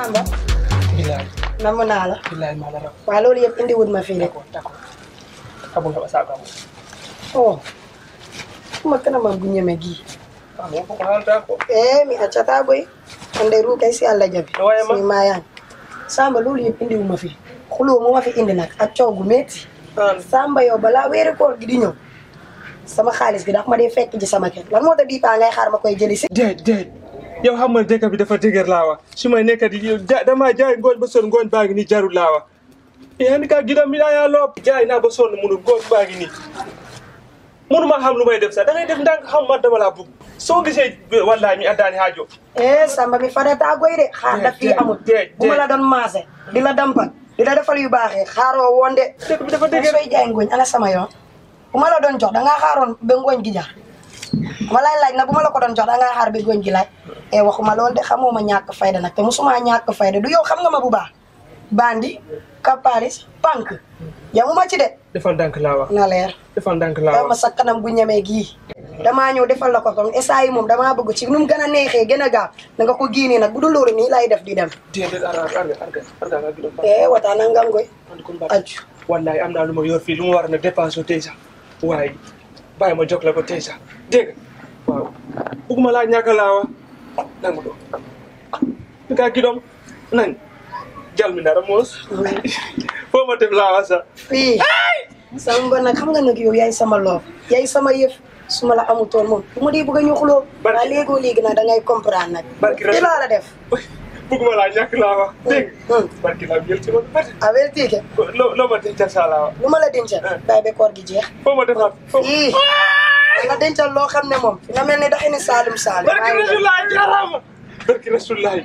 Samba bilaay namm naa la bilaay maa la raw waaw loolu yëpp indi wut ma fii de d'accord d'accord kamu nga basa kamu oh kuma kanama bu ñeme gii kamu ko halta ko eh mi accata boy ande ru kay si Allah jabi Waaye ma- si mayan Samba loolu yëpp indi wu ma fi xuloo mu ma fi indi nag ak coow gu metti an Samba yow balaa weeri koor gi di ñëw sama xaalis gi ndax ma dee fekk ji sama kër lan moo tax bii paa ngay xaar ma koy jëli si déet déet yow xam nga dëkk bi dafa dëgër laa wax su may nekk di ja damaa jaay ngooñ ba sonn ngooñ baa ngi nii jarul laa wax yéen ka gidam mi yaa loo jaay naa ba sonn munul ngooñ baa ngi nii munuma xam lu may def sax da ngay def ndànk xam man dama laa bugg soo gisee wallahi mi addaani haajo eh Samba mi fadata goy de xaar daf fii déet, amul déet, bu ma déet. la doon maase di la dampal di la defal yu baaxee xaaroo woon de dëkk bi dafa dëgg dëgër sooy jaay ngooñ ana sama yoon bu ma la doon jox da ngaa xaaroon ba ngooñ gi jar ma lay laaj nag bu ma la ko doon jox da ngaa xaar ba ngooñ gi laaj e waxuma lool de xamoo ma ñàkk fayda nag te musuma ñàkk fayda du yow xam nga ma bu baax bandi kaparis pank yamuma ci de defal ndànk laa wax na leer defal ndànk laa yow ma wax sa kanam gu ñemee gii damaa ñëw defal la ko comme esa yi moom damaa bëgg ci nu mu gën a neexee gën a gaaw da nga ko giinee nag bu dul loolu nii lay def di dem déedéet arga arga arga arga nga gidam e wataana ngam goy andi ko mbar aju wallahi am naa lu ma yor fii lu ma war na dépense tey sax waaye bàyyi ma jox la ko tey sax dégg nga waaw bugguma laa ñàkk laa wa nangu do mi ka gidom nan jalminara moos foo ma def laa wa sax fii Samba nag xam nga nag yow yaay sama loof yaay sama yëf su ma la amutoon moom bu ma dee bëgg a ñu xuloo Barki- waaye léegoo léegi nag da ngay comprendre nag Barki di laa la def bugguma laa ñàkk laa wa dégg nga Hmm. barki laa jël ci ma bari averti ke loo loo ma dencal saa laa wa lu ma la dencal bàyyi ba koor gi jeex foo ma defaat foo ii nga dencal loo xam ne moom nga mel ni daxi ni saalum saalum barki rasulaay jarama barki rasulaay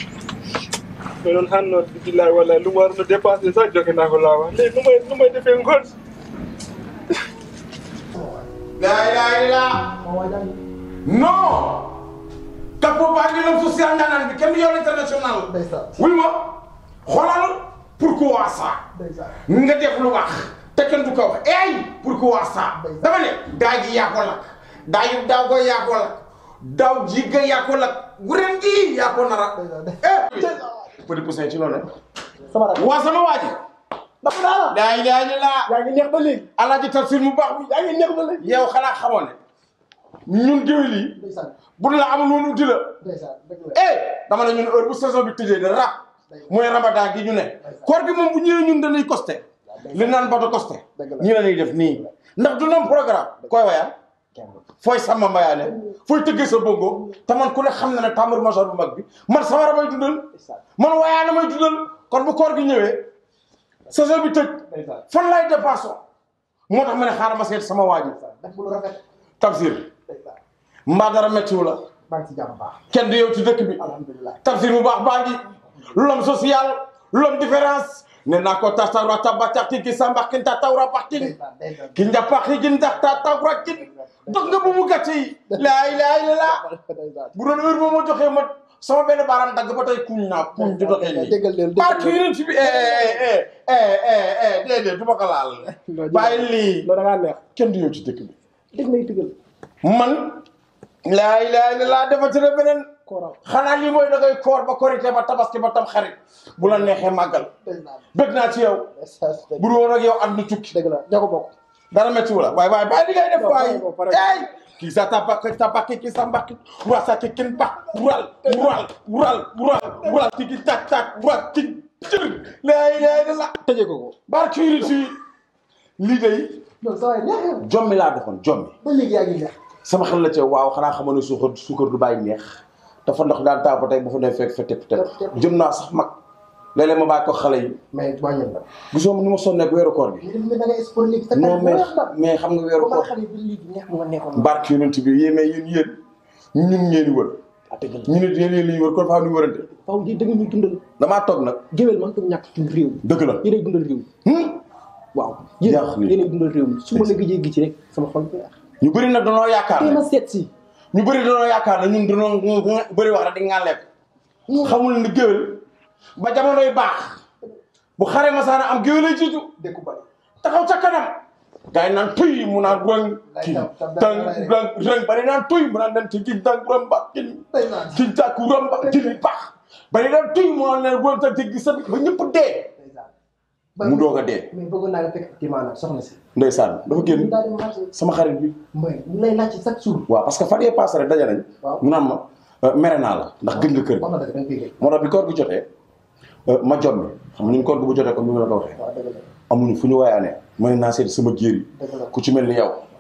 mais noon hanno billahi wallahi lu mu war no dépense sax joxe naa ko laa wa léegi nu may nu may defee ngoon La ilaha illallah. Non. Capo baa ngi lëm social ndaanaan bi kenn du yow international. wuy ma xoolal pourquoi ça. nga def lu wax te kenn du ko wax ey pourquoi ça. dama ne daa ji yaa ko lakk daa yu daaw ko yaa ko lakk daaw ji ga yaa ko lakk ren gi yaa ko nara. eh. petit poussin ci loolu sama rakk waa sama waa ji. dafa naa la la ilaha illallah. yaa ngi neex ba léegi alaaji tafsir mu baax bi. yaa ngi neex ba léegi yow xanaa xamoon ne ñun géwél yi ndeysaan bu la amul woon uti la ndeysaan dëgg la eh dama ne ñun heure bu saison bi tëjee de rap mooy ramadan gi ñu ne koor gi moom bu ñëwee ñun dañuy costé li naan bato costé Dëgg la. ñii la ñuy def nii ndax du noom programme koy wayaan fooy sàmm mbayaane fooy tëggee sa bongo te man ku ne xam na ne tambour major bu mag bi man sawara may dundal man wayaana may dundal kon bu koor gi ñëwee saison bi tëj ndeysaan fan lay dépassé moo tax ma ne xaaral ma seet sama waa ji def bu lu rafet Tafsir ndeysaan mbaa dara méttiwu la maa ngi ci jàmm baax kenn du yow ci dëkk bi alhamdulilah Tafsir bu baax baa ngi l'homme social l'homme différence ne naa ko tatawra tabatakti ki sambakin tatawra baxtin ndeysaan ndeysaan ki njapaaxi gin ndax tatawra kin dog nga bu mu gàtt yi laa ilaaha illallaah ndeysaan bu doon heure boo ma joxee ma sama benn baaraam dagg ba tey kuñ naa kuñ du doxee nii déggal leen barke yonent bi eh eh eh eh eh déedéet du ma ko laal bàyyi lii loolu da ngaa neex kenn du yow ci dëkk bi dégg may tëggal man laa ilaaha illallaah defati na beneen kooram xanaa lii mooy da ngay koor ba korité ba tabaski ba tam xarit bu la neexee màggal ndeysaan bëgg naa ci yow ndeysaan bu dul woon ak yow at mi tukki dëgg la ñoo ko bokk dara métti wu la waaye waaye bàyyi li ngay def Non, waaye pare ko, pare ko. ey kii sa tabak tabaki kii sa mbaki wura sa ki kin bak wural wural wural wural wural tigi tak tak wural tig jër laa ilaaha illallaah tëjee ko ko barke yonent bi lii day non saa yi neex na jommi laa defoon jommi ba léegi yaa ngi neex sama xel la ca waaw xanaa xamoon ne suukar suukar du bàyyi neex dafa ndox daan taa ba tey bu fa ne fekk fa tepp tepp jëm naa sax mag léeg-léeg ma bàyyi ko xale yi mais wàññil la gisoo ni ma sonneeg weeru koor bi ñu def da ngay sport léegi sa non mais neex na mais xam nga weeru ba ma koor xam ne ba léegi neex mu nga neexoon barke yonent bi yéen mais yéen yéen ñun ngeen di wër ah dëgg la ñu ne yéen yéen la ñu wër kon faa ñu wërante faw di da nga ñuy dundal damaa toog nag géwél man ko ñàkk ci réew mi dëgg la yéenay dundal réew mi Hmm? waaw Yàq yéen ni. yéenay dundal réew mi su ma la gëjee gi ci rek sama xol bi ñu bëri nag danoo yaakaar tey ne ma seet si ñu bëri danoo yaakaar ne ñun danoo bëri wax rek di ngaa lekk xamul ni géwél ba jamonoy baax bu xare masaana am géwél ay jiitu dëkku bari taxaw ca kanam gars yi naan tuy mu naan rëng kii tang rëng rëng bari naan tuy mu naan den ci gin tang rëm ba kin ndeysaan kin tàkku rëm ba kin bax bari dem tuñ moo ne boo ta dégg sa ba ñëpp dee mu doog a dee mais bëggoon naa nga fekk ci maanaam soxna si. ndeysaan dafa génn daal di marché. sama xarit bi mbay ñu lay laaj ci chaque jour. waaw parce que fan yee passé rek daje nañ Waaw. mu naan ma euh, mere naa la ndax gëj nga kër wax gi na dëgg da nga koy dégg. moo tax bi koor gi jotee euh, ma jot mi xam nga ñun koor gi bu jotee comme ni ma la ko waxee waaw dëgg la amuñu fu ñu waayaanee ma ne naa seet sama jéer yi dëgg la. ku ci mel ni yow